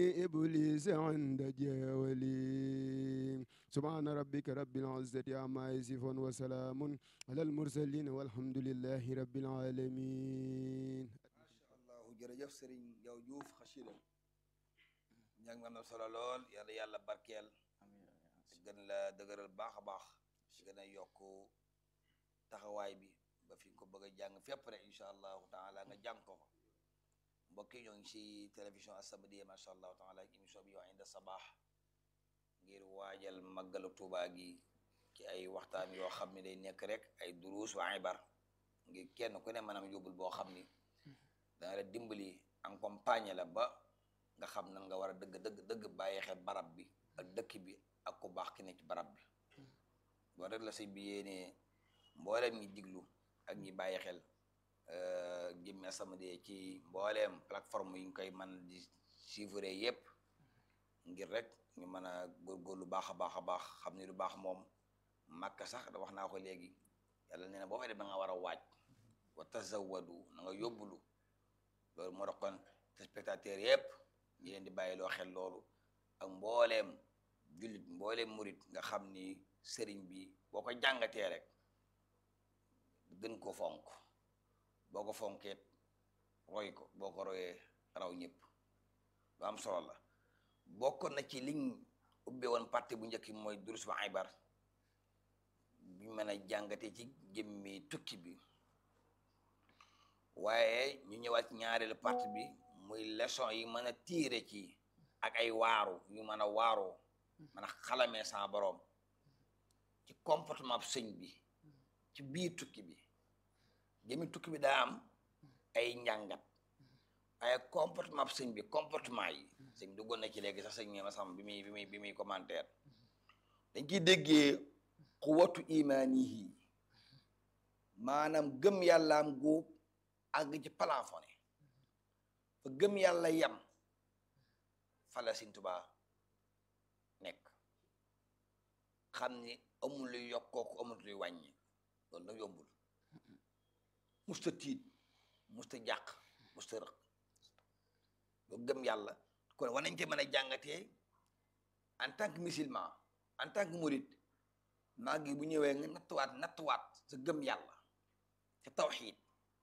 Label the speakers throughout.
Speaker 1: إبليس عند جاولي سبحان ربك رب العزة عما يصفون وسلام على المرسلين والحمد لله رب العالمين
Speaker 2: macha allah jërëjëf Serigne Diaw Diouf xasida njàng mi am na solo lool yàlla yàlla barkeel gën la dëgëral baax a baax gën a yokk taxawaay bi ba fi nga ko bëgg a jàng fépp rek incha allahu taala nga jàng ko fa mbokk yi ñoo ngi si télévision As-Samadiyya macha allahu taala ak émission bi wax inda sabaax ngir waajal màggalu Tuubaa gi ci ay waxtaan yoo xam ne day nekk rek ay duruus wa ibar ngir kenn ku ne maanaam yóbbul boo xam ni dana la dimbali accompagner la ba nga xam nan nga war a dëgg dëgg dëgg bàyyi xel barab bi ak dëkk bi ak ku baax ki ne ci barab bi loolu rek la sëñ bi yéenee mbooleem ñi diglu ak ñi bàyyi xel Jëmmi As-Samadiyya ci mbooleem plateforme yi ñu koy mën di suivre yépp ngir rek ñu mën a góorgóorlu baax a baax a baax xam ni lu baax moom màkka sax da wax naa ko léegi yàlla nee na boo fay dem da nga war a waaj wa tazawwadu na nga yóbbulu loolu moo tax kon spectateur yépp ñi leen di bàyyi loo xel loolu ak mbooleem jullit mbooleem murit nga xam ni sëriñ bi boo ko jàngatee rek gën ko fonk boo ko fonkeet roy ko boo ko royee raw ñëpp lu am solo la bokkoon na ci liñ ubbe woon partie bu njëkk mooy durus ba ibar bi mën a jàngatee ci jëmmi tukki bi waaye ñu ñëwaat ci ñaareelu partie bi muy leçon yi mën a tiire ci ak ay waaru yu mën a waaroo mën a xalamee sa boroom ci comportement bu sëñ bi ci biir tukki bi jëmi tukki bi daa am ay njàngat ay comportement bu sëñ bi comportement yi sëñ bi duggoon na ci léegi sax sëñ ma sam bi muy bi muy bi muy commentaire dañ ciy déggee quwwatu imaanihi maanaam gëm yàllaam góob àgg ci plafonné fa gëm yàlla yam fala Sëñ Tuubaa nekk xam ni amul luy yokkooku amul luy wàññi loolu nag yombul musta tiit musta jàq musta rëq loolu gëm yàlla kon war nañ te mën a jàngatee en tant que musulman en tant que murid maa ngi bu ñëwee nga nattuwaat nattuwaat sa gëm yàlla sa tawxiid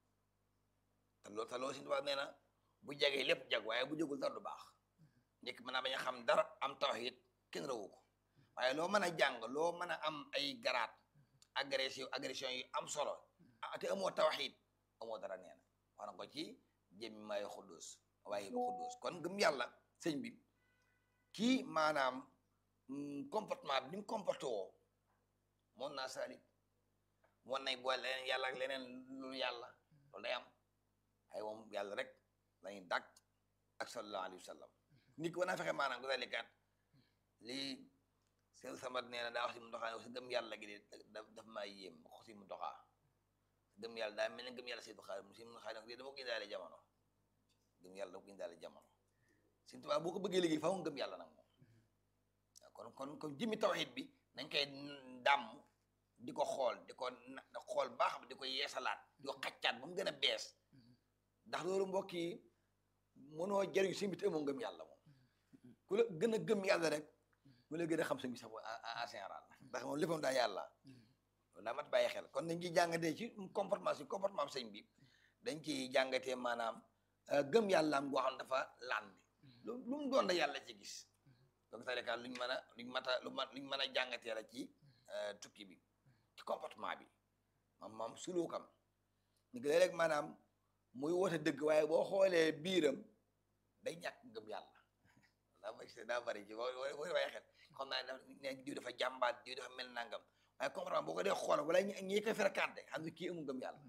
Speaker 2: te loolu te loolu Sëñ Tuubaa nee na bu jagee lépp jag waaye bu jagul dara du baax njëkk mën naa bañ a xam dara am tawxiid kenn rawu ko waaye loo mën a jàng loo mën a am ay garaat agression agression yu am solo te amoo tawxiid amoo dara nee na wax na ko ci jëmmi maay xuddus waaye bu xuddus kon gëm yàlla sëñ bi kii maanaam comportement bi ni mu comporté woo moon naa saalit moon nay boole leneen yàlla ak leneen lu yàlla loolu day am ay moom yàlla rek lañuy dàkk ak sallallahu alayhi wa sallam nit ki war naa fexe maanaam ko dalikat lii seen samat nee na daa wax si mu doxaa ne si gëm yàlla gi de daf maa yéem wax si mu doxaa gëm yàlla daa mel ne gëm yàlla si doxaa si mu doxaa ne dama ko indaale jamono gëm yàlla dama ko indaale jamono Sëñ Tuubaa boo ko bëggee liggéey faaw gëm yàlla nag moom kon kon kon jëmmi tawxiid bi nañ koy dàmm di ko xool di ko xool baax di ko yeesalaat di ko xaccaat ba mu gën a bees ndax loolu mbokk yi mënoo jëriñ sëñ bi te amoo ngëm yàlla moom ku la gën a gëm yàlla rek mu la gën a xam sëñ bi sax en général ndax moom léppam daa yàlla loolu daa mat bàyyi xel kon dañ ciy jàngatee ci comportement si comportement sëñ bi dañ ciy jàngatee maanaam gëm yàllaam goo xam dafa landi lu lu mu doon la yàlla ci gis donc talika luñ mën a luñ mat a lu ma luñ mën a jàngatee la ci tukki bi ci comportement bi moom moom suluukam ñu ngi rek maanaam muy woote dëgg waaye boo xoolee biiram day ñàkk ngëm yàlla daa ma daa bari ci boo boo waaye xel xam naa ne diw dafa jàmbaat diw dafa mel nangam waaye comportement boo ko dee xool wala ñi koy fréquenté xam ne kii amul ngëm yàlla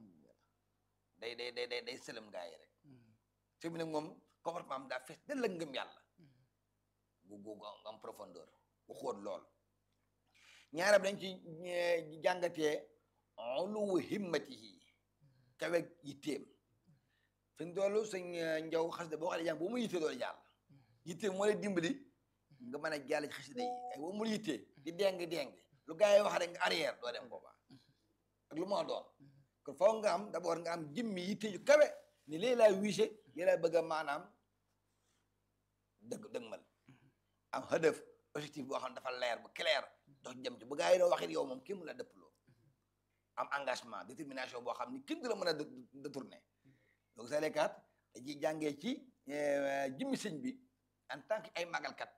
Speaker 2: day day day day day sëlëm gaa yi rek fi mu ne moom comportement am daa fees dal la ngëm yàlla gu gu am profondeur bu xóot lool ñaarab dañ ci jàngatee uluwu himmatihi kawe yitteem fi mu toll sëñ njaw xasida boo xam ne jàng boo mu yittee doolu jàll yittee moo lay dimbali nga mën a jàll ci xasida yi ay boo mu yittee di deng deng lu gars yi wax rek nga arrière doo dem boobaa ak lu ma doon kon faaw nga am d'abord nga am jëmmi yitte yu kawe ni léegi laa wiise lii laa bëgg a maanaam dëgg dëgmal am hëdëf objectif boo xam ne dafa leer bu clair dox jëm ci bu gaa yi doo waxit yow moom kenn mu la dëpploo am engagement détermination boo xam ni kenn du la mën a détourné donc sa lekkaat dañuy jàngee ci jëmmi sëñ bi en tant que ay màggalkat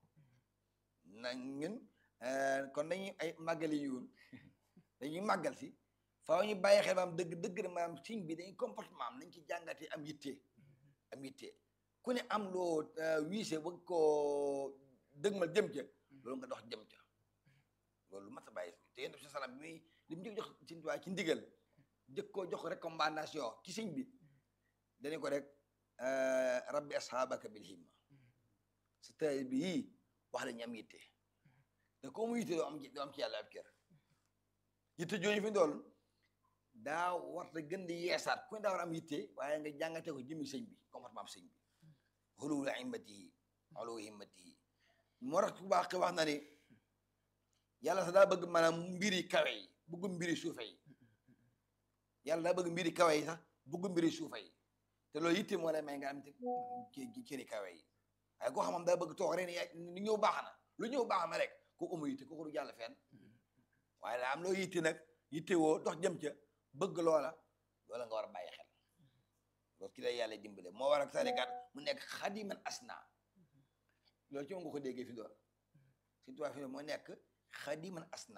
Speaker 2: na ñun kon dañuy ay màggali yiwun dañuy màggal si faaw ñu bàyyi xel maam dëgg dëgg na maanaam sëñ bi dañuy comportement am nañ ci jàngatee am yitte am yitte ku ne am loo wiise bëgg koo dëgmal jëm ca loolu nga dox jëm ca loolu lu mat a bàyyi te yéen sa salam bi muy li mu njëkk jox sëñ Tuubaa ci ndigal jëkk koo jox recommandation ci sëñ bi dañu ko rek rabbi ashaabaka bil himma sa tay bi yii wax la ñu am yitte te ko mu yitte doo am doo am ci yàlla ab kër yitte jooju fi dool daa warta gën di yeesaat ku ne daa war am yitte waaye nga jàngate ko jëmi sëñ bi comportement sëñ bi xuluwul himmatihi xuluwu himmatihi moo tax ku baax wax na ni yàlla sax daa bëgg maanaam mbiri kawe yi bëgg mbiri suufe yi yàlla daa bëgg mbiri kawe yi sax bëgg mbiri suufe yi te loolu yitte moo lay may nga am te ci cëri kawe yi waaye koo xamam daa bëgg toog rek ni ñëw baax na lu ñëw baax na rek ko amu yitte kooku du jàll fenn waaye daa am loo yitte nag yitte woo dox jëm ca bëgg loola loola nga war a bàyyi xel loolu ki lay yàlla dimbale moo war ak sarikat mu nekk xadiman asna loolu ci moom nga ko déggee fi doon si tubaab fi moo nekk xadiman asna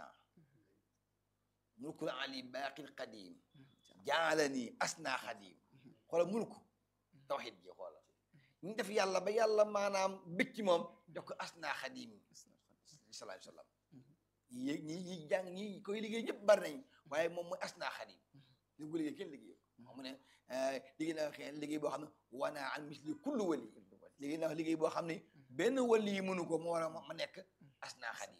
Speaker 2: mulkul ali baaqil qadim jaalani asna xadim xoola mulku tawxid ji xoola ñu def yàlla ba yàlla maanaam bëcc moom jox ko asna xadim sallallahu alayhi wa sallam ñi ñi ñi jàng ñi koy liggéey ñëpp bari nañ waaye moom mooy asna xadim li ko liggéey kenn liggéey ko mu ne liggéey naa xëy liggéey boo xam ne wana an misli kullu wali liggéey naa liggéey boo xam ne benn wali yi mënu ko moo war a ma nekk asna xadim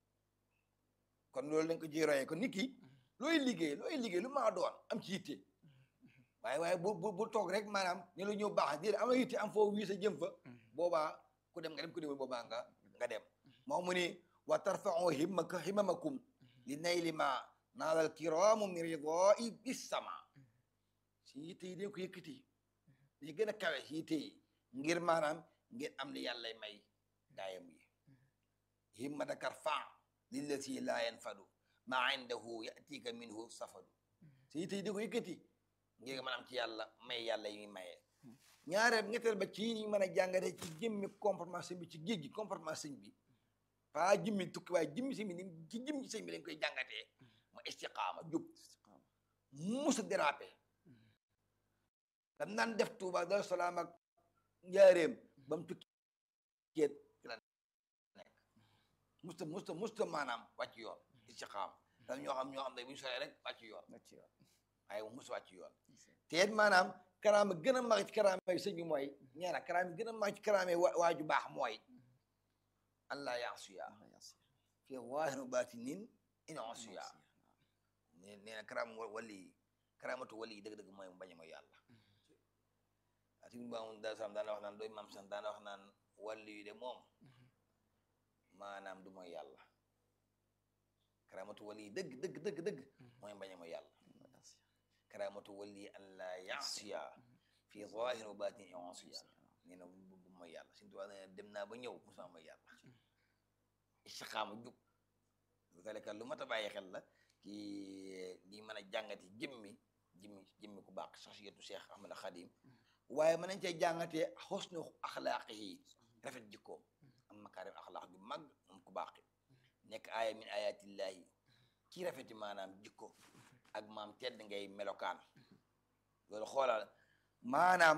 Speaker 2: kon loolu lañ ko ci royee kon nit ki looy liggéey looy liggéey lu maa doon am ci yitte waaye waaye bu bu bu toog rek maanaam ne lu ñëw baax déedéet am na yitte am foo wiisa jëm fa boobaa ku dem nga dem ku dem boobaa nga nga dem moo mu ni wa tarfa'u himmaka himmamakum li nayli ma naadal kiraamu min ridaa'i bis sama si yitte yi dañ ko yëkkati dañu gën a kawe si yitte yi ngir maanaam ngeen am li yàlla may gaayam yi himmataka rfa' lillati laa yanfadu ma indahu yatika minhu safadu si yitte yi dañ ko yëkkati ngir mën am ci yàlla may yàlla yi maye ñaareel ñetteel ba ci ñu mën a jàngate ci jëmmi comportement sëñ bi ci géej gi comportement sëñ bi pas jëmmi tukki waaye jëmmi sëñ bi ni ci jëmmi sëñ bi lañ koy jàngatee mu istiqaama jub musa dérapé dam naan def Tuuba Daaru Salaam ak njaareem ba mu tukki kéet ci la nekk musta musta musta maanaam wàcc yoon istiqaama dam ñoo xam ñoo xam ne bu ñu soree rek wàcc yoon waaye mu musa wàcc yoon te it maanaam karaama gën a mag ci karaama yi sëñ bi mooy ñaara karaama gën a mag ci karaama yi waaju baax mooy allah yaasuya fi zaahir baatinin in asuya nee na karaama wali karaamatu wali dëgg-dëgg mooy mu bañ a mooy yàlla ati ba mun da sam daana wax naan doy mam san daana wax naan wali yu de moom maanaam du mooy yàlla karaamatu wali dëgg dëgg dëgg dëgg mooy bañ a mooy yàlla karaamatu wali an la yaasiya fi zaahir baatinin in asuya nee na bu mooy yàlla suñu tubaab nee na dem naa ba ñëw musuma mooy yàlla istiqaama jub lu talika lu mat a bàyyi xel la ki di mën a jàngati jëmmi jëmmi jëmmi ku baax saxsiyatu Cheikh Ahmad Khadim waaye mën nañ cee jàngatee xusnu axlaaqihi rafet jikkoom am makaarim axlaaq ju mag moom ku baax nekk aaya min ayatillahi ci rafeti maanaam jikko ak maam tedd ngay melokaan loolu xoolal maanaam